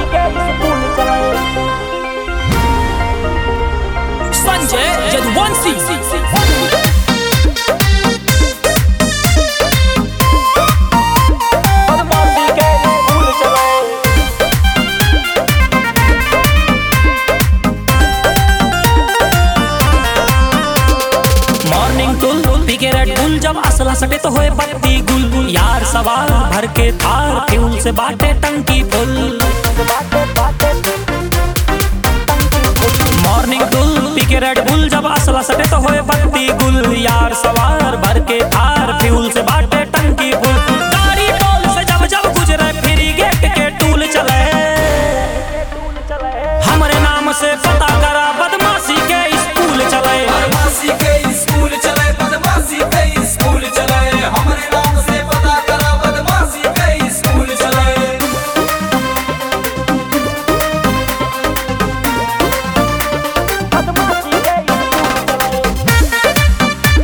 के स्कूल चले संजय यदुवंशी बदमाशी के स्कूल चले मॉर्निंग टुल पी के रेड बुल जब असला सटे तो होए बत्ती गुल यार सवार भर के थार फ्यूल से बाटे टंकी फुल बाटे बाटे मॉर्निंग टुल पी के रेड बुल जब असला सटे तो होए बत्ती गुल यार सवार भर के थार फ्यूल से बाटे टंकी फुल गाड़ी टोल से जब जब गुजरे फ्री गेट के टूल चले स्कूल चले हमरे नाम से पता करा बदमाशी के स्कूल चले बदमाशी के स्कूल चले बदमाशी के स्कूल चले हमरे नाम से पता करा बदमाशी के स्कूल चले बदमाशी के स्कूल चले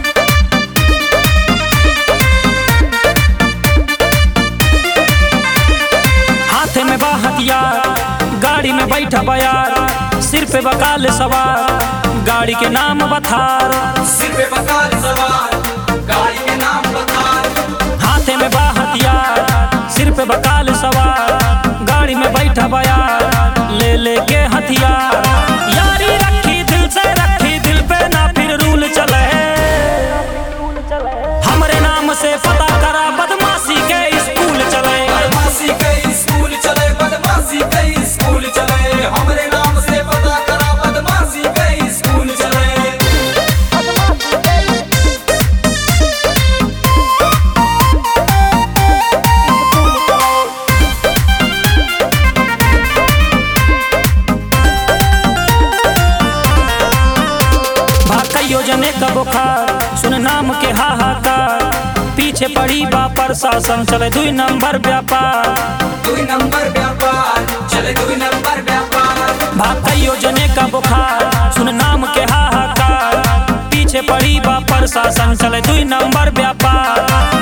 हाथ में बा हथियार गाड़ी में बैठा बयार सिर पे बकाल सवार गाड़ी के नाम बथार सिर पे बकार सवार गाड़ी के नाम बकार हाथ में बा हथियार सिर पे बकाल सवार गाड़ी में बैठा बयार ले ले के हथियार यारी रखी दिल से रखी दिल पे ना फिर रूल चले स्कूल चले हमरे नाम से पता करा बदमाशी के स्कूल चले बदमाशी के स्कूल चले बदमाशी के स्कूल चले हमरे नाम से पता करा बदमाशी के स्कूल चले बदमाशी के स्कूल चले भाका योजने का बुखार सुन नाम के हाहाकार पीछे पड़ी बा प्रशासन चले दुई नंबर व्यापार दुई नंबर व्यापार चले दुई नंबर व्यापार भाका योजने का बुखार सुन नाम के हाहाकार पीछे पड़ी बा प्रशासन चले दुई नंबर व्यापार